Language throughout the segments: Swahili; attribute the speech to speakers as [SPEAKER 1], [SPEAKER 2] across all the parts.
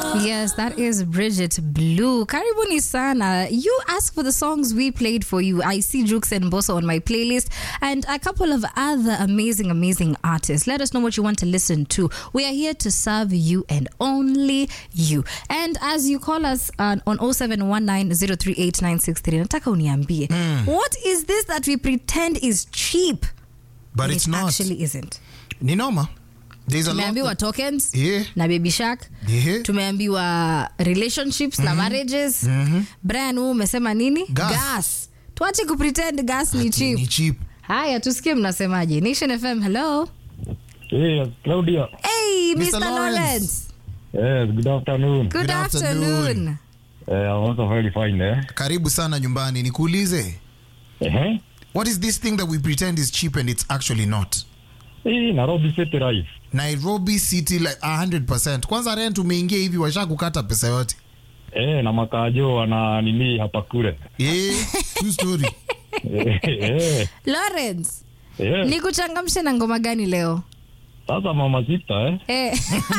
[SPEAKER 1] Yes, that is Bridget Blue. Karibuni sana. You asked for the songs we played for you. I see Jukes and Bosso on my playlist and a couple of other amazing, amazing artists. Let us know what you want to listen to. We are here to serve you and only you. And as you call us uh, on 0719038963, nataka uniambie, what is this that we pretend is cheap?
[SPEAKER 2] but
[SPEAKER 1] and
[SPEAKER 2] it's
[SPEAKER 1] it
[SPEAKER 2] not
[SPEAKER 1] actually isn't.
[SPEAKER 2] ni noma there's a lot
[SPEAKER 1] tumeambiwa tokens
[SPEAKER 2] Yeah.
[SPEAKER 1] na baby shark
[SPEAKER 2] Yeah.
[SPEAKER 1] tumeambiwa relationships na marriages brian huu umesema nini
[SPEAKER 2] Gas.
[SPEAKER 1] tuache kupretend gas ni
[SPEAKER 2] ni
[SPEAKER 1] cheap
[SPEAKER 2] cheap
[SPEAKER 1] haya tusikie mnasemaje nation fm hello
[SPEAKER 3] Yes, Claudia.
[SPEAKER 1] hey
[SPEAKER 2] Mr.
[SPEAKER 1] mr,
[SPEAKER 2] Lawrence.
[SPEAKER 1] lawrence
[SPEAKER 3] Yes, good afternoon.
[SPEAKER 1] good,
[SPEAKER 2] Good
[SPEAKER 1] afternoon,
[SPEAKER 2] afternoon.
[SPEAKER 3] Uh, I'm also very fine, eh?
[SPEAKER 2] karibu sana nyumbani nikuulize
[SPEAKER 3] Uh-huh.
[SPEAKER 2] what is this thing that we pretend is cheap and it's actually not
[SPEAKER 3] Hii Nairobi City Life.
[SPEAKER 2] nairobi city like 100 kwanza rent umeingia hivi washa kukata pesa yote
[SPEAKER 3] Eh, na makajo wana nini hapa kule.
[SPEAKER 2] yeah, true story
[SPEAKER 3] Eh, eh,
[SPEAKER 1] lawrence
[SPEAKER 3] eh.
[SPEAKER 1] nikuchangamshe na ngoma gani leo
[SPEAKER 3] Sasa mama sita eh.
[SPEAKER 1] Eh.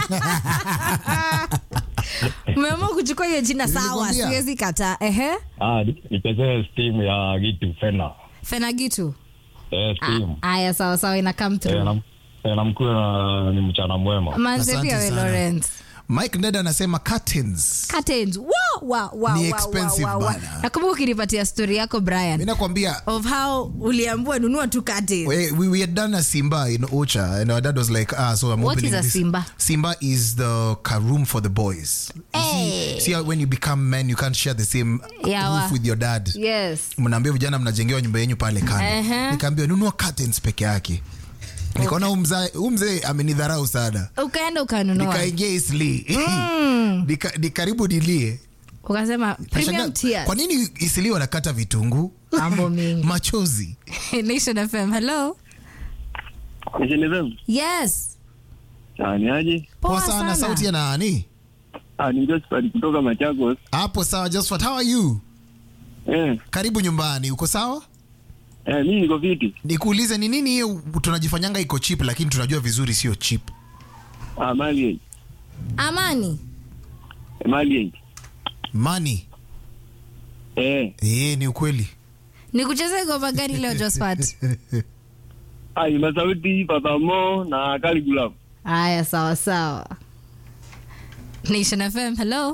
[SPEAKER 1] umeamua kuchukua hiyo jina sawa
[SPEAKER 2] Nilikwambia.
[SPEAKER 1] siwezi kataa ehe
[SPEAKER 3] Ah, ni- nichezee steam ya gitu fena.
[SPEAKER 1] fenagitu
[SPEAKER 3] Eh, steam.
[SPEAKER 1] aya sawa sawa ina come
[SPEAKER 3] Eh,
[SPEAKER 1] through
[SPEAKER 3] na eh, na mkuu na ni mchana mwema.
[SPEAKER 1] manze
[SPEAKER 2] Asante
[SPEAKER 1] pia we
[SPEAKER 2] sana.
[SPEAKER 1] lawrence
[SPEAKER 2] mike ndeda anasema curtains
[SPEAKER 1] curtains wow, wow, wow,
[SPEAKER 2] Ni
[SPEAKER 1] wow,
[SPEAKER 2] expensive
[SPEAKER 1] wow, wow, wow.
[SPEAKER 2] bana.
[SPEAKER 1] nakumbuka ukinipatia story yako brian
[SPEAKER 2] mi nakwambia
[SPEAKER 1] of how uliambua nunua tu curtains
[SPEAKER 2] we, we, we had done a simba in ocha and our dad was like ah so i'm
[SPEAKER 1] What
[SPEAKER 2] opening
[SPEAKER 1] is a
[SPEAKER 2] this.
[SPEAKER 1] Simba?
[SPEAKER 2] simba is the ka room for the boys You
[SPEAKER 1] Hey.
[SPEAKER 2] see, see how when you become men you can't share the same
[SPEAKER 1] Yeah,
[SPEAKER 2] roof
[SPEAKER 1] wa-
[SPEAKER 2] with your dad
[SPEAKER 1] yes
[SPEAKER 2] mnaambia vijana mnajengewa nyumba yenyu pale kando
[SPEAKER 1] Ehe.
[SPEAKER 2] nikaambia nunua curtains peke yake nikaona okay. huu mzee amenidharau sana
[SPEAKER 1] ukaenda ukanunua
[SPEAKER 2] nikaingia isli Nika, ni karibu nilie
[SPEAKER 1] ukasema premium
[SPEAKER 2] Nashangaa,
[SPEAKER 1] tiers
[SPEAKER 2] kwa nini isili wanakata vitunguu
[SPEAKER 1] mambo mingi
[SPEAKER 2] machozi
[SPEAKER 1] nation fm hello
[SPEAKER 4] Nishenezem.
[SPEAKER 1] yes
[SPEAKER 4] Ah, ni aje?
[SPEAKER 2] poa sana sauti ya nani
[SPEAKER 4] Ah, ni Josephat kutoka Machakos.
[SPEAKER 2] hapo sawa Josephat, how are you
[SPEAKER 4] Eh,
[SPEAKER 2] karibu nyumbani uko sawa
[SPEAKER 4] eh, mimi niko fiti.
[SPEAKER 2] nikuulize ni nini hiyo tunajifanyanga iko chip lakini tunajua vizuri sio chip
[SPEAKER 4] Ah, mali
[SPEAKER 1] amani
[SPEAKER 4] eh, mali
[SPEAKER 2] money
[SPEAKER 4] eh.
[SPEAKER 2] eh ni ukweli
[SPEAKER 1] nikucheze goma gani leo josphat
[SPEAKER 4] Ah, ni masauti Papa Mo na Caligula.
[SPEAKER 1] haya sawa sawa nation fm hello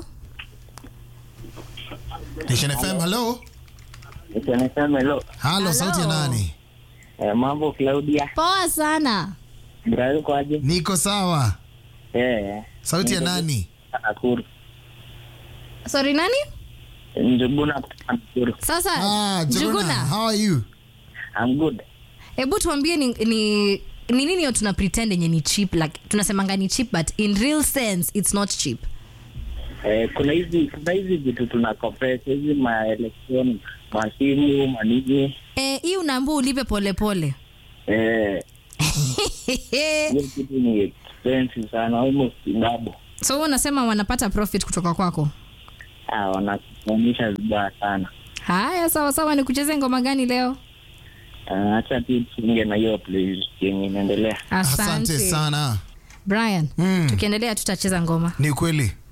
[SPEAKER 2] Nation FM hello
[SPEAKER 4] Nishenezem hello.
[SPEAKER 2] halo sauti ya nani
[SPEAKER 4] Eh, mambo Claudia.
[SPEAKER 1] poa sana
[SPEAKER 4] Brayo kwa aje?
[SPEAKER 2] niko sawa
[SPEAKER 4] Eh,
[SPEAKER 2] sauti ya nani
[SPEAKER 4] Nakuru.
[SPEAKER 1] sorry nani
[SPEAKER 4] Njuguna Nakuru.
[SPEAKER 1] sasa
[SPEAKER 2] ah, Juguna,
[SPEAKER 1] juguna
[SPEAKER 2] how are you
[SPEAKER 4] I'm good.
[SPEAKER 1] hebu tuambie ni, ni ni nini hiyo tuna pretend yenye ni cheap like tunasemanga ni cheap but in real sense it's not cheap
[SPEAKER 4] Eh, kuna hizi kuna hizi vitu tuna compress hizi ma electronic masimu manini
[SPEAKER 1] Eh, hii unaambua ulipe polepole
[SPEAKER 4] eh hiyo kitu ni expensive sana almost double.
[SPEAKER 1] so wewe unasema wanapata profit kutoka kwako
[SPEAKER 4] Ah, wanakuonyesha vibaya sana.
[SPEAKER 1] haya sawa sawa ni kucheze ngoma gani leo
[SPEAKER 4] Ah, Acha tu tuinge na hiyo playlist yenye inaendelea.
[SPEAKER 2] asante sana
[SPEAKER 1] brian
[SPEAKER 2] Mm.
[SPEAKER 1] tukiendelea tutacheza ngoma
[SPEAKER 2] ni ukweli